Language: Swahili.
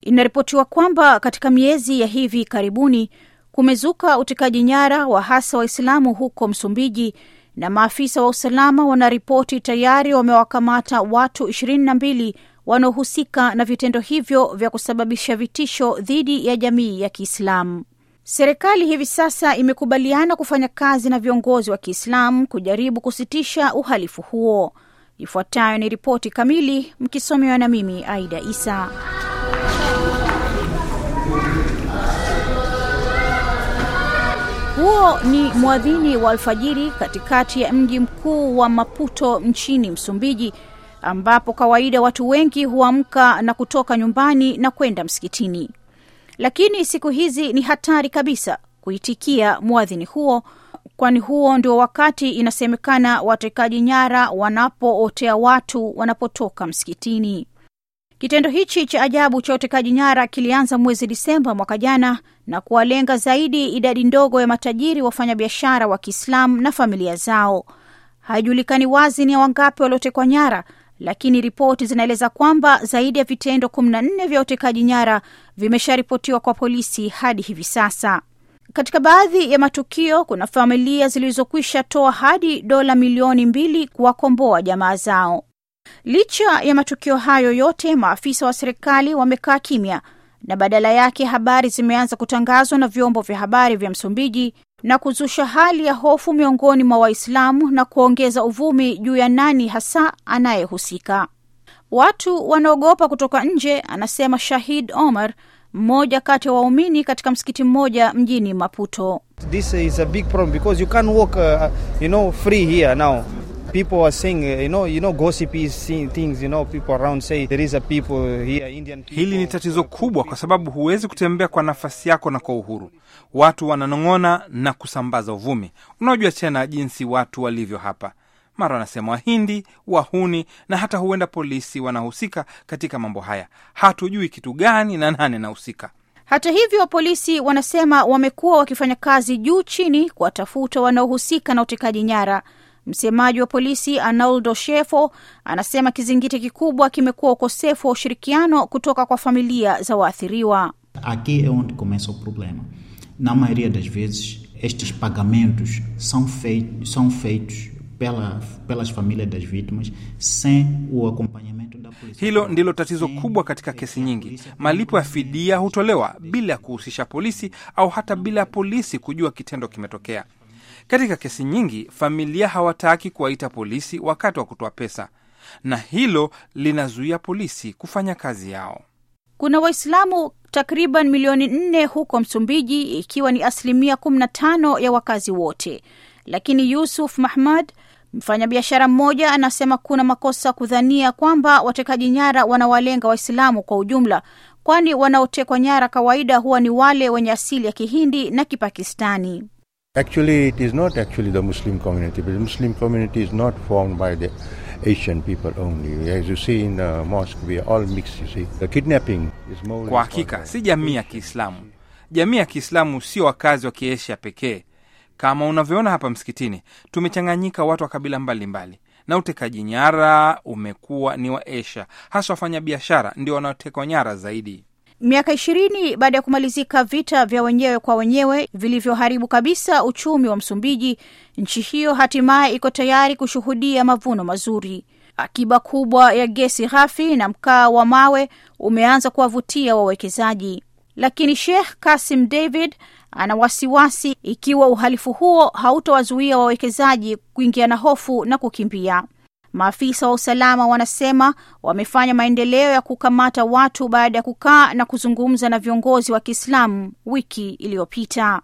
Inaripotiwa kwamba katika miezi ya hivi karibuni kumezuka utekaji nyara wa hasa Waislamu huko Msumbiji, na maafisa wa usalama wanaripoti tayari wamewakamata watu ishirini na mbili wanaohusika na vitendo hivyo vya kusababisha vitisho dhidi ya jamii ya Kiislamu. Serikali hivi sasa imekubaliana kufanya kazi na viongozi wa Kiislamu kujaribu kusitisha uhalifu huo. Ifuatayo ni ripoti kamili, mkisomewa na mimi Aida Isa. Huo ni mwadhini wa alfajiri katikati ya mji mkuu wa Maputo nchini Msumbiji, ambapo kawaida watu wengi huamka na kutoka nyumbani na kwenda msikitini. Lakini siku hizi ni hatari kabisa kuitikia mwadhini huo, kwani huo ndio wakati inasemekana watekaji nyara wanapootea watu wanapotoka msikitini. Kitendo hichi cha ajabu cha utekaji nyara kilianza mwezi Disemba mwaka jana na kuwalenga zaidi idadi ndogo ya matajiri wafanyabiashara wa Kiislamu na familia zao. Haijulikani wazi ni wangapi waliotekwa nyara, lakini ripoti zinaeleza kwamba zaidi ya vitendo kumi na nne vya utekaji nyara vimesharipotiwa kwa polisi hadi hivi sasa. Katika baadhi ya matukio kuna familia zilizokwisha toa hadi dola milioni mbili kuwakomboa jamaa zao. Licha ya matukio hayo yote, maafisa wa serikali wamekaa kimya na badala yake habari zimeanza kutangazwa na vyombo vya habari vya Msumbiji na kuzusha hali ya hofu miongoni mwa Waislamu na kuongeza uvumi juu ya nani hasa anayehusika. Watu wanaogopa kutoka nje, anasema Shahid Omar, mmoja kati ya waumini waumini katika msikiti mmoja mjini Maputo. This is a big problem because you can't walk, uh, you know, free here now. People are saying, uh, you know, you know, gossipy things, you know, people around say there is a people here, Indian people. Hili ni tatizo kubwa kwa sababu huwezi kutembea kwa nafasi yako na kwa uhuru. Watu wananong'ona na kusambaza uvumi. Unajua tena jinsi watu walivyo hapa, mara wanasema Wahindi, wahuni na hata huenda polisi wanahusika katika mambo haya. Hatujui kitu gani na nani anahusika. Hata hivyo, polisi wanasema wamekuwa wakifanya kazi juu chini kuwatafuta wanaohusika na utekaji nyara. Msemaji wa polisi Arnoldo Shefo anasema kizingiti kikubwa kimekuwa ukosefu wa ushirikiano kutoka kwa familia za waathiriwa. Aqui é onde começa o problema. Na maioria das vezes, estes pagamentos são feitos, são feitos pela, pelas famílias das vítimas sem o acompanhamento da polícia. Hilo ndilo tatizo kubwa katika kesi nyingi. Malipo ya fidia hutolewa bila ya kuhusisha polisi au hata bila ya polisi kujua kitendo kimetokea. Katika kesi nyingi, familia hawataki kuwaita polisi wakati wa kutoa pesa, na hilo linazuia polisi kufanya kazi yao. Kuna Waislamu takriban milioni nne huko Msumbiji, ikiwa ni asilimia kumi na tano ya wakazi wote. Lakini Yusuf Mahmad, mfanyabiashara mmoja, anasema kuna makosa kudhania kwamba watekaji nyara wanawalenga Waislamu kwa ujumla, kwani wanaotekwa nyara kawaida huwa ni wale wenye asili ya Kihindi na Kipakistani. Actually, it is not actually the Muslim community, but the Muslim community is not formed by the Asian people only. As you see in the mosque, we are all mixed, you see. The kidnapping is more... Kwa hakika si jamii ya Kiislamu. Jamii ya Kiislamu sio wakazi wa Kiasia pekee. Kama unavyoona hapa msikitini, tumechanganyika watu wa kabila mbalimbali mbali. Na utekaji nyara umekuwa ni wa Asia, hasa wafanyabiashara ndio wanaotekwa nyara zaidi. Miaka ishirini baada ya kumalizika vita vya wenyewe kwa wenyewe vilivyoharibu kabisa uchumi wa Msumbiji, nchi hiyo hatimaye iko tayari kushuhudia mavuno mazuri. Akiba kubwa ya gesi ghafi na mkaa wa mawe umeanza kuwavutia wawekezaji, lakini Sheikh Kasim David ana wasiwasi ikiwa uhalifu huo hautowazuia wawekezaji kuingia na hofu na kukimbia. Maafisa wa usalama wanasema wamefanya maendeleo ya kukamata watu baada ya kukaa na kuzungumza na viongozi wa Kiislamu wiki iliyopita.